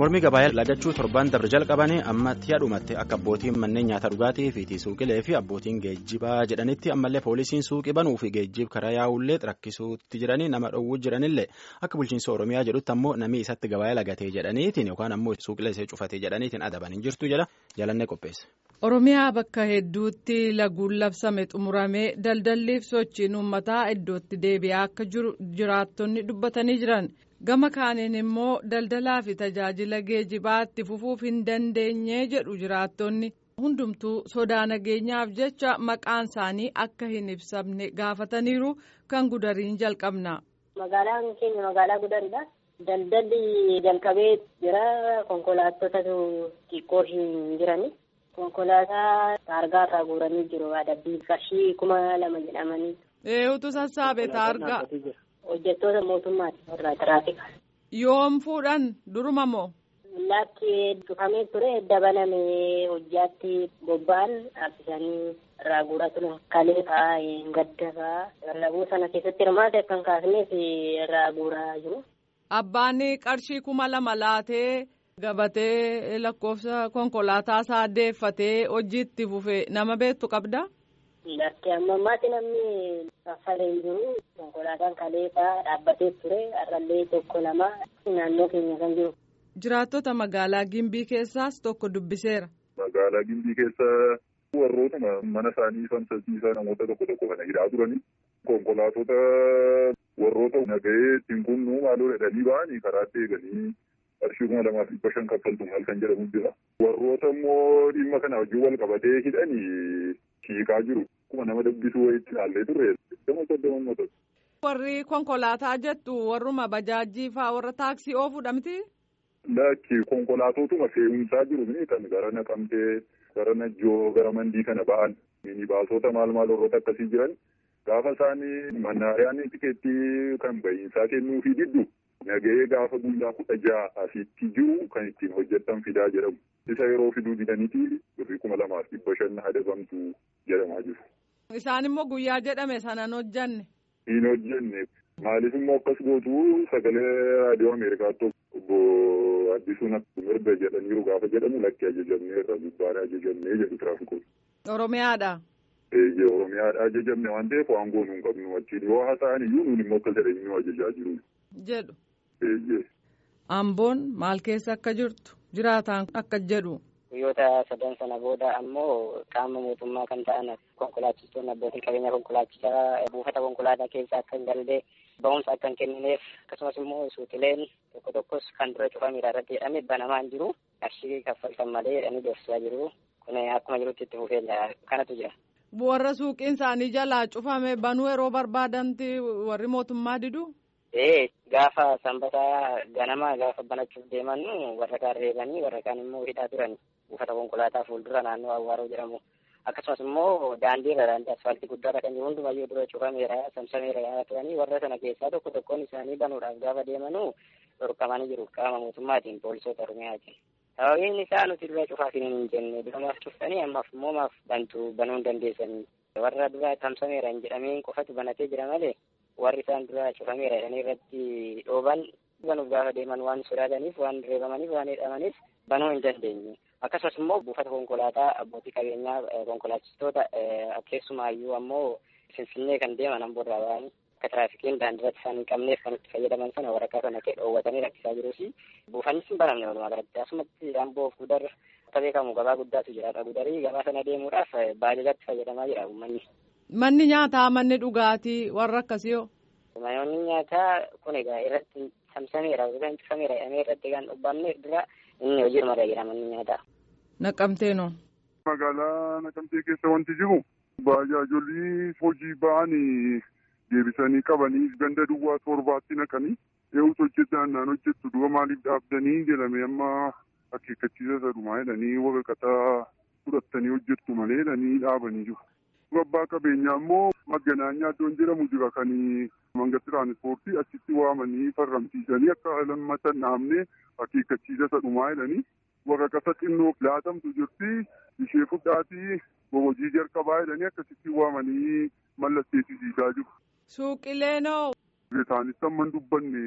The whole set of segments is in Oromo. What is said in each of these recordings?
mormii gabaayyaa lagachuu torban dabre jalqabanii ammatti dhumatti akka abbootiin manneen nyaata dhugaatii fi suuqilee fi abbootiin geejjibaa jedhanitti ammallee poolisiin suuqii banuu fi geejjib karaa yaa'ullee rakkisuutti jiranii nama dhowwuu jiranillee akka bulchiinsa oromiyaa jedhutti ammoo namni isatti gabaayyaa lagatee jedhaniitiin yookaan ammoo suuqilee ishee cufatee jedhaniitiin adaban hin jirtu jala jalannee qopheesse. Oromiyaa bakka hedduutti laguun labsame xumuramee daldalliif sochiin uummataa iddootti deebi'aa akka jiru jiraattonni dubbatanii jiran. gama kaaniin immoo daldalaa fi tajaajila geejibaa itti fufuuf hin dandeenye jedhu jiraattonni hundumtuu sodaa nageenyaaf jecha maqaan isaanii akka hin ibsamne gaafataniiru kan gudariin jalqabna. Magaalaan keenya magaalaa gudaridha. Daldalli jalqabee jira konkolaatotatu xiqqoo hin jirani. Konkolaataa taargaa irraa guuranii jiru adabbii qarshii kuma lama jedhamanii. Eeyyutu sassaabe taargaa. Hojjettoota mootummaati irraa tiraafika. Yoom fuudhan duruma moo? Lakki cufamee ture dabalame hojjaatti bobba'an dhaabbisanii irraa guuraa turan kalee fa'aa gadda fa'aa labuu sana keessatti hirmaate kan kaasneef irraa guuraa jiru. Abbaan qarshii kuma lama laatee gabatee lakkoofsa konkolaataa isaa deeffatee hojiitti fufe nama beektu qabda? Lakki amma ammaatti namni kaffalee hin jiru konkolaataan kaleessaa dhaabbatee ture har'allee tokko lama naannoo keenya kan jiru. Jiraattota magaalaa Gimbii keessaas tokko dubbiseera. Magaalaa Gimbii keessa warrootuma mana isaanii famsasiisaa namoota tokko tokko kana hidhaa turani. Konkolaatota warroota nagahee ittiin kunnuu maaloo jedhanii ba'anii karaatti eeganii qarshii kuma lamaaf dhibba shan kaffaltu maal kan jedhamu jira. Warroota immoo dhimma kana wajjin wal qabatee hidhanii hiikaa jiru. Kuma nama dubbisuu wayitti ilaallee turre soddoma soddoma motora. Warri konkolaataa jettu warruma bajaajii fa'aa warra taaksii oofuudha miti? Lakki konkolaatotuma fe'umsaa jiru ni kan gara naqamtee gara najjoo gara mandii kana ba'an minibaasota maal maal warroota akkasii jiran gaafa isaanii mannaariyaan tikeettii kan bahiinsaa kennuu fi diddu nagahee gaafa guyyaa kudha ja'a asitti jiru kan ittiin hojjetan fidaa jedhamu. Isa yeroo fiduu didaniiti birrii kuma lamaaf dhibba shan adabamtu jedhamaa jiru. Isaan immoo guyyaa jedhame sanaan hojjanne. Hin hojjenne maaliif immoo akkas gootu sagalee raadiyoo Ameerikaatti obbo Addisuun mirga jedhaniiru gaafa jedhamu lakki ajajamnee irra gubbaadha ajajamnee jedhu tiraafikoon. Oromiyaadha. Eeyyee Oromiyaadha ajajamne waan ta'eef waan goonuu hin qabnu wajjin yoo haasa'an iyyuu nuun immoo akka jedhanii nu ajajaa jiru. Jedhu. Eeyyee. Amboon maal keessa akka jirtu jiraataan akka jedhu. Guyyoota sadan sana booda ammoo qaama mootummaa kan ta'an konkolaachistoonni abbootiin qabeenya konkolaachisaa buufata konkolaataa keessa akka hin gallee ba'umsa akka hin kennineef akkasumas immoo suuqileen tokko tokkos kan dura cufameera irratti jedhame banamaa hin jiru qarshii kaffaltan malee jedhanii doorsisaa jiru kun akkuma jirutti itti fufee kanatu jira. Warra suuqiin isaanii jalaa cufame banuu yeroo barbaadanti warri mootummaa didu. Ee gaafa sanbataa ganama gaafa banachuuf deeman warra kaan reebanii warra kaan immoo hidhaa turan buufata konkolaataa fuuldura naannoo Awwaaroo jedhamu. Akkasumas immoo daandii irra daandii asfaaltii guddaarra kan jiru hundumayyuu dura cufameera samsameera yaa turanii warra sana keessaa tokko tokkoon isaanii banuudhaaf gaafa deemanuu dhorkamanii jiru qaama mootummaatiin poolisoota Oromiyaatiin. Sababiin isaa nuti dura cufaaf hin jenne duramaaf cuftanii ammaaf immoo maaf bantu banuu hin dandeessanii. Warra dura tamsameera hin jedhameen qofatu banatee jira malee warri isaan dura cufameera jedhanii irratti dhooban banuuf gaafa deeman waan sodaataniif waan reebamaniif waan hidhamaniif banuu hin dandeenye. Akkasumas immoo buufata konkolaataa abbootii qabeenyaa konkolaachistoota keessumaayyuu ammoo Finfinnee kan deeman amboorraa ba'anii akka tiraafikiin daandiirratti isaan hin qabneef kan itti fayyadaman sana waraqaa sana dhoowwatanii rakkisaa jiruu fi buufannis hin banamne walumaa galatti asumatti amboof gudar akka beekamu gabaa guddaatu jira gudarii gabaa sana deemuudhaaf baajajatti fayyadamaa jira uummanni. Manni nyaataa manni dhugaatii warra akkasii hoo? Manni nyaataa kun egaa irratti samsameera yookaan cufameera jedhamee irratti kan dhubbanneef dura inni hojiirra jira manni nyaataa. Naqamteenoo. Magaalaa Naqamtee keessa wanti jiru bajaajolii hojii ba'anii deebisanii qabanii ganda duwwaa torbaatti naqanii eeyyus hojjetaan naan hojjettu dura maaliif dhaabdanii jedhame amma akeekkachiisa sadhumaa jedhanii waraqaa fudhattanii hojjettu malee jedhanii dhaabanii jiru. Abbaa qabeenyaa immoo maganaanyaa iddoon jedhamu jira kan manga tiraanispoortii achitti waamanii farramsiisanii akka lammatan dhaabne akeekkachiisa sadhumaa jedhanii waraqaa xinnoo laatamtu jirti ishee fudhaatii hojii jalqabaa jedhanii akkasitti waamanii mallatteessisiisaa jiru. Suuqileenoo. Isaanis amman dubbanne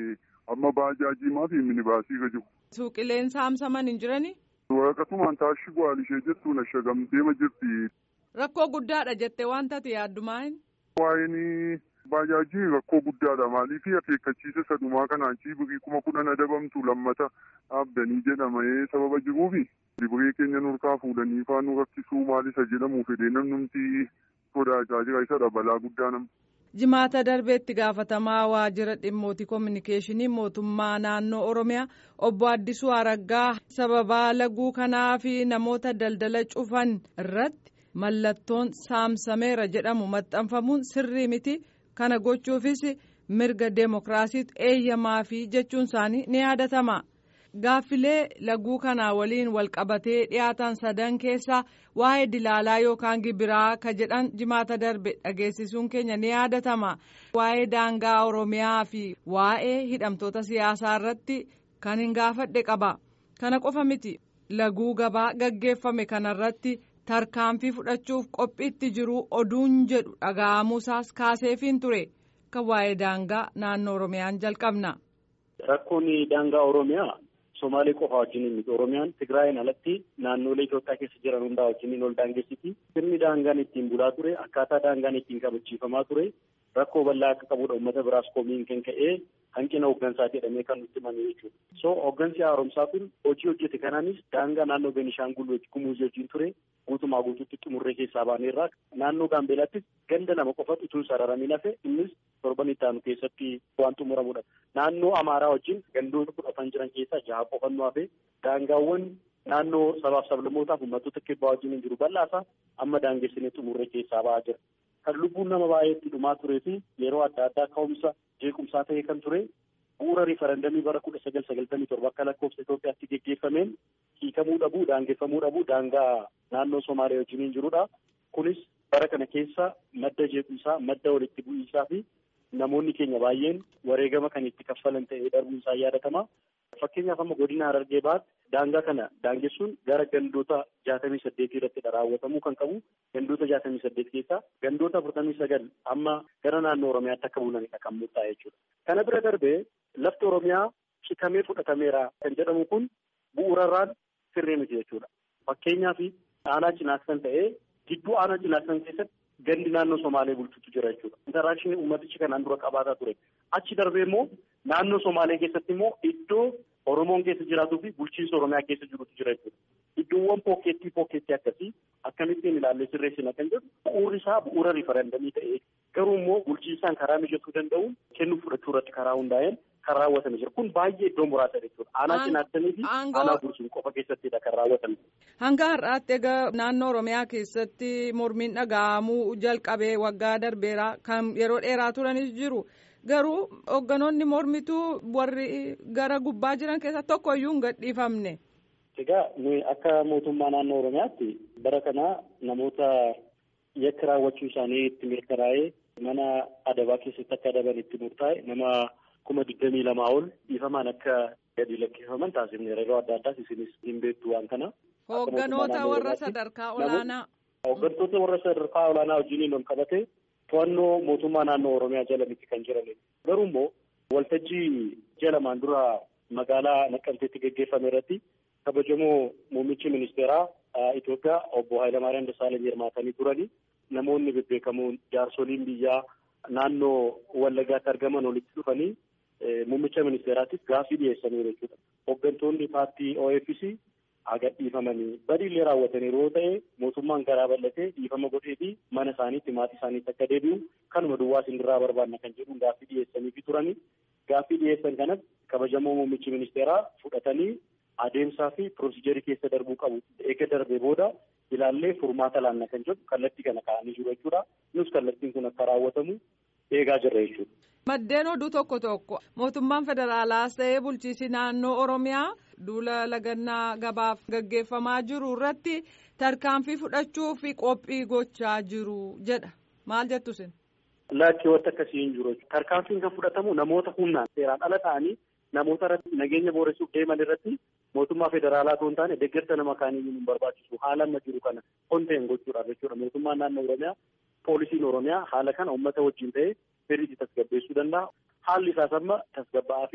amma baajaajiimaa fi minibaasii ka jiru. Suuqileen saamsaman hin jirani? Waraqatumaan taashii bu'aal ishee jettuun ashagamteema jirti. Rakkoo guddaadha jettee waan taate yaaddumaa hin? Waa'een baajaajii rakkoo guddaadha maaliif akeekkachiisa sadumaa kanaan birii kuma kudhan adabamtu lammata dhaabdanii jedhamee sababa jiruufi biree keenya nurkaa fuudhanii faanuu rakkisuu maal isa jedhamu fedhee namnumti sodaachaa jira isadha balaa guddaa nama. Jimaata darbeetti gaafatamaa waajjira dhimmootii koominikeeshinii mootummaa naannoo Oromiyaa obbo Addisuu Araggaa sababaa laguu kanaa fi namoota daldala cufan irratti mallattoon saamsameera jedhamu maxxanfamuun sirrii miti kana gochuufis mirga deemokiraasiitu eeyyamaa fi jechuun isaanii ni yaadatama. Gaaffilee laguu kanaa waliin walqabatee dhiyaatan sadan keessaa waa'ee dilaalaa yookaan gibiraa ka jedhan jimaata darbe dhageessisuun keenya ni yaadatama. Waa'ee daangaa Oromiyaa fi waa'ee hidhamtoota siyaasaa irratti kan hin gaafadhe qaba. Kana qofa miti laguu gabaa gaggeeffame kanarratti tarkaanfii fudhachuuf qophiitti jiru oduun jedhu dhaga'amuusaas kaaseefiin ture. Kan waa'ee daangaa naannoo Oromiyaan jalqabna. Rakkoon daangaa Oromiyaa. Somaalee qofa wajjin miti Oromiyaan Tigraayin alatti naannolee Itoophiyaa keessa jiran hundaa wajjin ol daangessiti. Sirni daangaan ittiin bulaa ture akkaataa daangaan ittiin kabachiifamaa ture rakkoo bal'aa akka qabudha uummata biraas komiin kan ka'ee hanqina hooggansaa jedhamee kan nutti himame jechuudha. So hooggansi haaromsaa kun hojii hojjete kanaanis daangaa naannoo Beenishaangul Gumuz wajjin ture guutumaa guutuutti xumurree keessaa baaneerraa naannoo Gaambeelaattis ganda lama qofatu utuu sararamin hafe innis torban itti aanu keessatti waan xumuramudha. Naannoo Amaaraa wajjin gandoota kudhan jiran keessaa jaha qofatu hafe daangaawwan naannoo sabaaf sablammootaaf uummattoota kibbaa wajjin hin jiru bal'aasaa amma daangessinee xumurree keessaa ba'aa jira. Kan lubbuun nama baay'eetti dhumaa turee fi yeroo adda addaa ka'umsa jeequmsaa ta'ee kan ture bu'uura riifarandamii bara kudha sagal sagaltamii torba akka lakkoofsa Itoophiyaatti geggeeffameen hiikamuu dhabuu daangeffamuu dhabuu daangaa naannoo Somaalee wajjin hin jirudha. Kunis bara kana keessa madda jeequmsaa madda walitti bu'iinsaa fi namoonni keenya baay'een wareegama kan itti kaffalan ta'ee darbuun isaa yaadatama. Fakkeenyaaf amma godina Harargee baatti daangaa kana daangessuun gara gandoota jaatamii saddeetii irratti raawwatamuu kan qabu gandoota jaatamii saddeet keessaa gandoota afurtamii sagal amma gara naannoo Oromiyaatti akka bulanidha kan murtaa'e jechuudha. Kana bira darbee lafti Oromiyaa citamee fudhatameera kan jedhamu kun bu'uurarraan sirrii miti jechuudha. Fakkeenyaaf aanaa cinaaksan ta'ee gidduu aanaa cinaaksan keessatti gandi naannoo Somaalee bulchutu jira jechuudha. Intaraakshini uummatichi kanaan dura qabaataa ture. Achi darbee immoo naannoo Somaalee keessatti immoo iddoo Oromoon keessa jiraatuu fi bulchiinsa Oromiyaa keessa jirutu jira jechuudha. Iddoowwan pookeettii pookeettii akkasii akkamittiin ilaallee sirreessina kan jedhu bu'uurri isaa bu'uura riifarandamii ta'ee garuu immoo bulchiinsaan karaa mijatuu danda'uun kennuu fudhachuu irratti karaa hundaa'een kan raawwatame jira. Kun baay'ee iddoo muraasa jechuudha. Aanaa cinaattanii fi aanaa bursuun qofa keessattidha kan raawwatame. Hanga har'aatti egaa naannoo Oromiyaa keessatti mormiin dhaga'amuu jalqabee waggaa darbeera kan yeroo dheeraa turanis jiru. Garuu hoogganoonni mormituu warri gara gubbaa jiran keessaa tokko iyyuu hin gadhiifamne. Egaa nuyi akka mootummaa naannoo Oromiyaatti bara kana namoota yakka raawwachuu isaanii itti mirkanaa'ee mana adabaa keessatti akka adaban itti murtaa'e nama kuma digdamii lamaa ol dhiifamaan akka gadi lakkifaman taasifneera yeroo adda addaas isinis hin beektu waan kana. Hoogganoota warra sadarkaa olaanaa. Hooggantoota warra sadarkaa olaanaa wajjin ol qabate to'annoo mootummaa naannoo Oromiyaa jala miti kan jiranidha. Garuu immoo waltajjii ji'a lamaan dura magaalaa Naqqamteetti geggeeffame irratti kabajamoo muummichi ministeeraa Itoophiyaa obbo Hayilamaariyaam Dassaaleny hirmaatanii turani. Namoonni bebbeekamoon jaarsoliin biyyaa naannoo Wallagaatti argaman walitti dhufanii muummicha ministeeraatiif gaaffii dhiyeessanii jechuudha. Hooggantoonni paartii OFC haga dhiifamanii badiillee raawwatanii yeroo ta'e mootummaan garaa bal'atee dhiifama godhee fi mana isaaniitti maatii isaaniitti akka deebi'u kanuma duwwaa sindirraa barbaanna kan jedhuun gaaffii dhiyeessanii turani. Gaaffii dhiyeessan kanas kabajamoo muummichi ministeeraa fudhatanii adeemsaa fi piroosijerii keessa darbuu qabu. Eega darbee booda ilaallee furmaata laanna kan jedhu kallattii kana kaa'anii jiru jechuudha. Nus kallattiin kun akka raawwatamu eegaa jirra jechuudha. Maddeen oduu tokko tokko mootummaan federaalaas ta'ee bulchiisi naannoo Oromiyaa duula lagannaa gabaaf gaggeeffamaa jiru irratti tarkaanfii fudhachuu fi qophii gochaa jiru jedha. Maal jettu sin? Lakkii wanta akkasii hin jiru. Tarkaanfiin kan fudhatamu namoota humnaan seeraan ala ta'anii namoota irratti nageenya booressuuf deeman irratti mootummaa federaalaa osoo hin taane deeggarsa nama kaanii hin barbaachisu haala amma jiru kana konteen gochuudhaaf jechuudha. Mootummaan naannoo Oromiyaa poolisiin Oromiyaa haala kana uummata wajjin ta'ee sirriitti tasgabbeessuu danda'a. Haalli isaas amma tasgabba'aa fi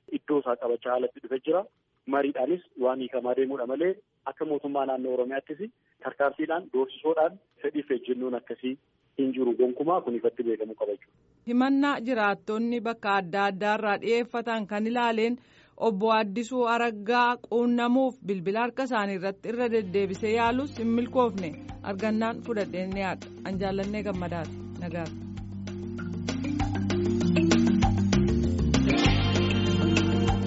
iddoo isaa qabachaa haalatti dhufe jira. Mariidhaanis waan hiikamaa deemuudha malee akka mootummaa naannoo Oromiyaattis tarkaanfiidhaan doorsisoodhaan fedhiif ejjennoon akkasii hin jiru gonkumaa kun ifatti beekamu qaba jechuudha. Himannaa jiraattonni bakka adda addaarraa dhiyeeffatan kan ilaaleen obbo Addisuu Araggaa quunnamuuf bilbila harka isaanii irratti irra deddeebisee yaalus hin milkoofne argannaan fudhadheen dhiyaadha. An jaallannee gammadaati. Nagaati.